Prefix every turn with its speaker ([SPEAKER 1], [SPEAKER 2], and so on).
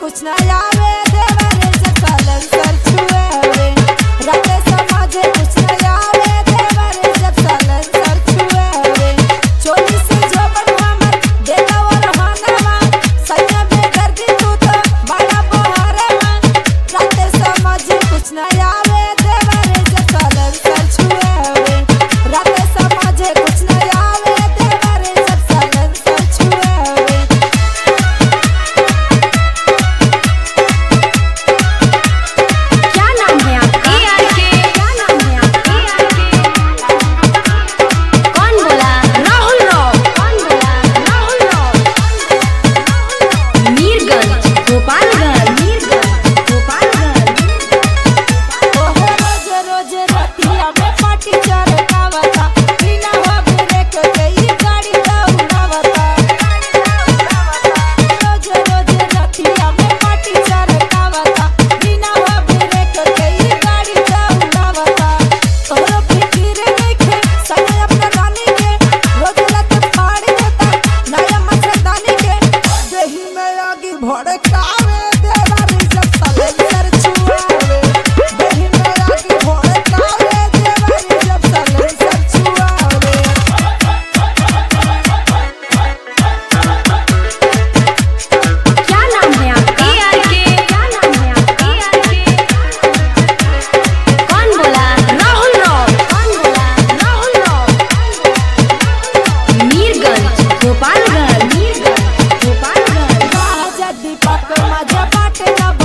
[SPEAKER 1] कुछ ना आवे देवरे से साइलेंसर छुआवे राते समझे कुछ ना आवे देवरे से साइलेंसर छुआवे चोरी से जोबन हमर देता और हानवा सैया बेदर्दी तू तो बड़ा बहारवा राते समझे कुछ ना आवे देवरे से साइलेंसर छुआवे राते समझे कुछ ना आवे देवरे से साइलेंसर छुआवे
[SPEAKER 2] क्या नाम है आपका क्या नाम है आपका कौन बोला राहुल राव कौन बोला राहुल राव मीरगंज गोपालगंज मीरगंज गोपालगंज
[SPEAKER 1] ओहो रोज रोज रतिया में पाटी चरकावता बिना हो ब्रेक के ई गाड़ी दौड़ावता रोज रोज रतिया में पाटी चरकावता बिना हो ब्रेक के ई गाड़ी दौड़ावता तोरो फिकिर नइखे समय अपना रानी के रोज लत फाड़ देता नया मच्छरदानी के देही में आगी भड़कावे देवारी सब सलेंसर छुआवे देही में आगी भड़कावे देवारी सब सलेंसर छुआवे
[SPEAKER 2] क्या नाम है आपका क्या नाम है आपका कौन बोला राहुल राव कौन बोला राहुल राव मीरगंज गोपालगंज मीरगंज गोपालगंज
[SPEAKER 1] राजा दीपक मजा बाटे न